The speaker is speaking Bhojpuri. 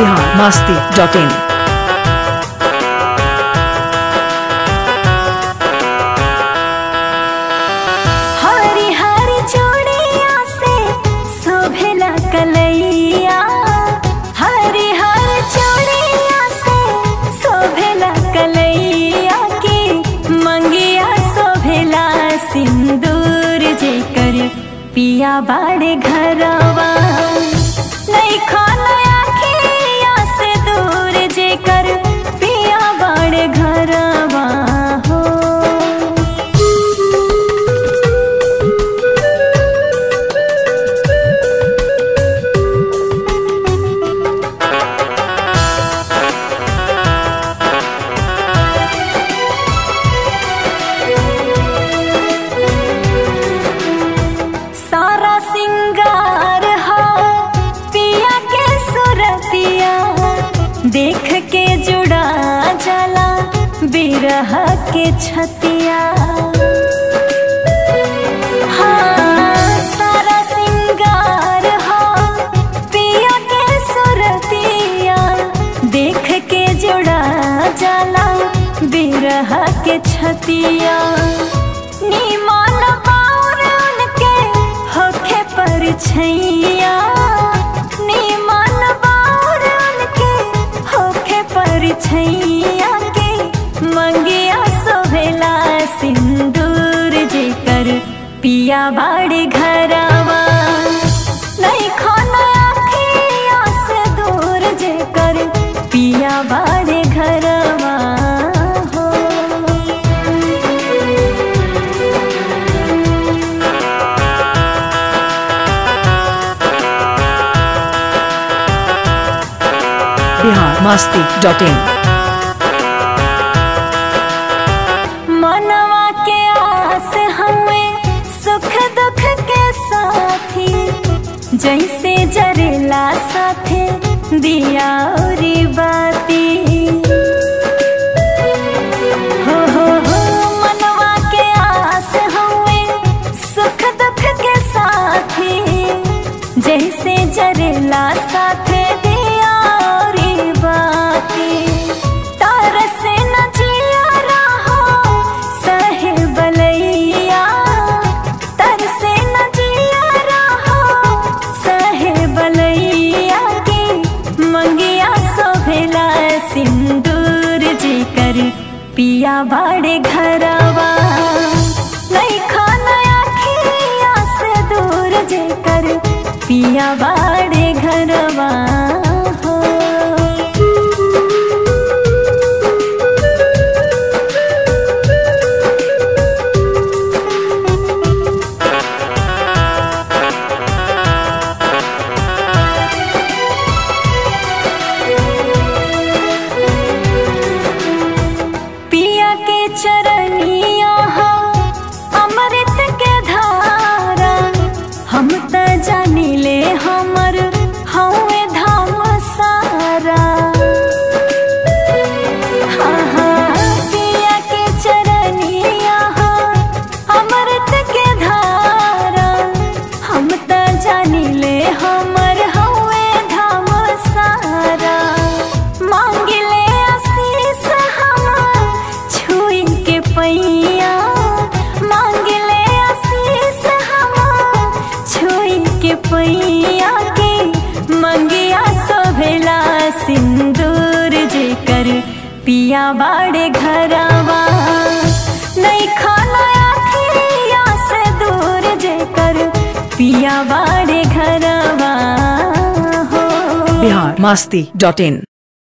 बिहार मस्ती डॉट इन हरी हरी चूड़िया से शोभेला कलैया हरी हरी चूड़िया से शोभेला कलैया की मंगिया शोभेला सिंदूर जेकर पिया बाड़े घरवा नहीं खाना आखिया से दूर जेकर पिया बाड़े घरवा हो सारा सिंगार हो पिया के सुरतिया देख के जुड़ा जला बिरह के छतिया हाँ, सारा सिंगार हो पिया के सुरतिया देख के जुड़ा जला बिरह के छतिया नीमान बाउर उनके होखे पर छैया नीमान बाउर उनके होखे पर छैया के मंगिया सोभेला सिंदूर जेकर पिया बाड़े घरवा नहीं खाना आखिया से दूर जेकर पिया बाड़े घरवा हो बिहार मस्ती डॉट इन मनवा के आस हमें सुख दुख के साथी जैसे जरेला साथे दिया औरी बाती हो हो हो मनवा के आस हमें सुख दुख के साथी जैसे जरेला साथे दिया औरी बाती तार से न जिया रहो सहे बलैया तर से न जिया रहो सहे बलैया की मंगिया सोभेला सिंदूर जेकर पिया बाड़े घरवा नहीं खाना आखिया से दूर जेकर पिया बाड़े घरवा हो पिया के चरनिया हो अमृत के धारा हम त जानिले हमर हवे धाम सारा हाँ हाँ पिया के चरनिया हो अमृत के धारा हम त जानिले हमर हवे धाम सारा मांगिले आशीष हम छुई के पैया मांगिले आशीष हम छुई के पैया के मंगिया सोभेला सिंदूर जेकर पिया बाड़े घरवा नहीं खाना आखिया से दूर जेकर पिया बाड़े घरवा हो बिहार मस्ती डॉट इन